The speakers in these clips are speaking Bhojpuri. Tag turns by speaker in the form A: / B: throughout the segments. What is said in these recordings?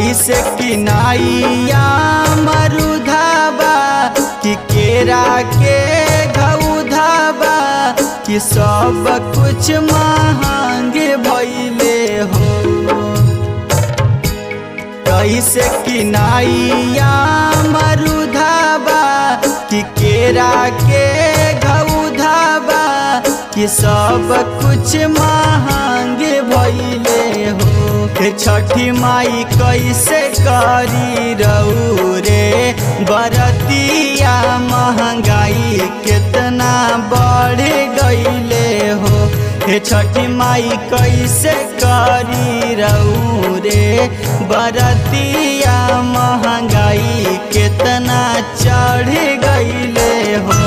A: कैसे किनाइया मरुधाबा कि केरा के घउधाबा कि सब कुछ महंग भैले हो कैसे किनाइया मरुधाबा कि केरा के घउधाबा कि सब कुछ महंग भैले हो हे छठी माई कैसे करी रहू रे बरतिया महंगाई कितना बढ़ गईले हो हे छठी माई कैसे करी रहू रे बरतिया महंगाई कितना चढ़ गईले हो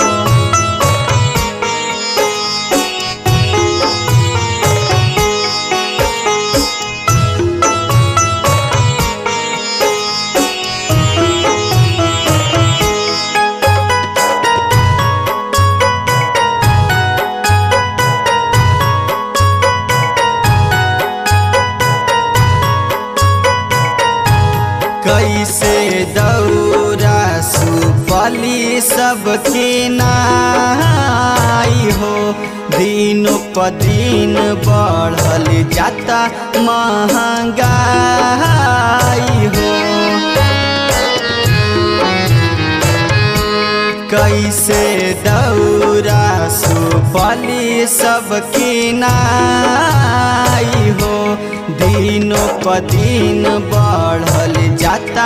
A: कैसे दौरा सुपली सबके नाई हो दिनों प दिन बढ़ल जाता महंगाई हो कैसे दौरा सुपली सबके नाई हो दिनों प दिन बढ़ल जाता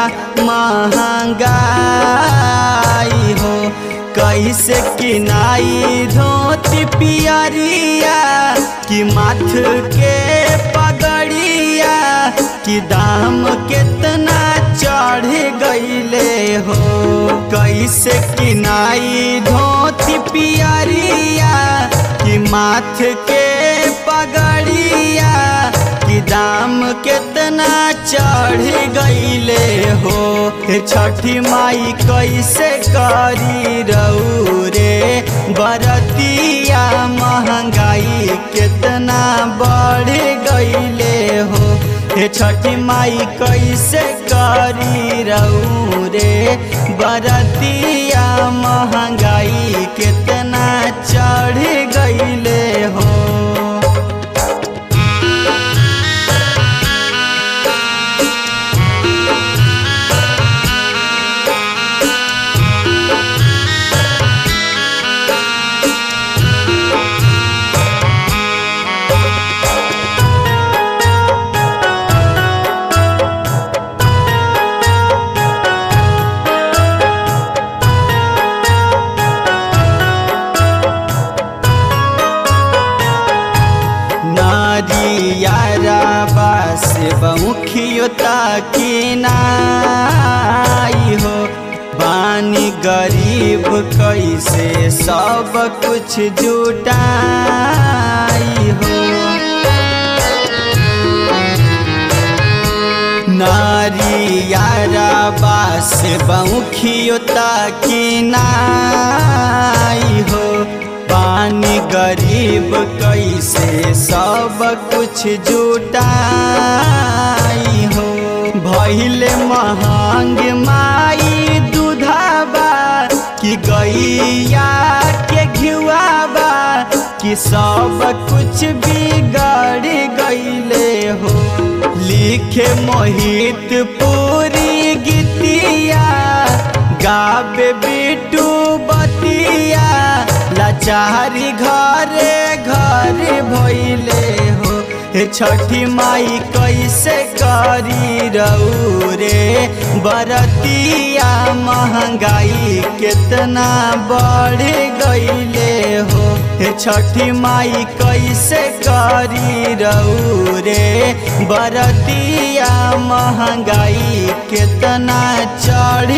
A: महंगाई हो कैसे किनाई धोती पियरिया कि माथ के पगड़िया कि दाम कितना चढ़ गईले हो कैसे किनाई धोती पियरिया कि माथ के पगड़िया कि दाम कितना चढ़ गईले हो हे छठी माई कैसे करी रहू रे बरतिया महंगाई कितना बढ़ गईले हो हे छठी माई कैसे करी रहू रे बरतिया महंगाई कितना चढ़ गईले हो नारियारा बास बहुखियोता की नाई हो बानी गरीब कैसे सब कुछ जुटाई हो नारियारा बास बहुखियोता की नाई हो पानी गरीब कैसे सब कुछ जुटाई हो भैले महंग माई दूधाबा कि गैया के घिवाबा कि सब कुछ बिगड़ गईले हो लिखे मोहित पूरी गीतिया गावे बिटू बतिया लाचारी घरे घर भैले हो हे छठी माई कैसे करी रहू रे बरतिया महंगाई कितना बढ़ गईले हो हे छठी माई कैसे करी रहू रे बरतिया महंगाई कितना चढ़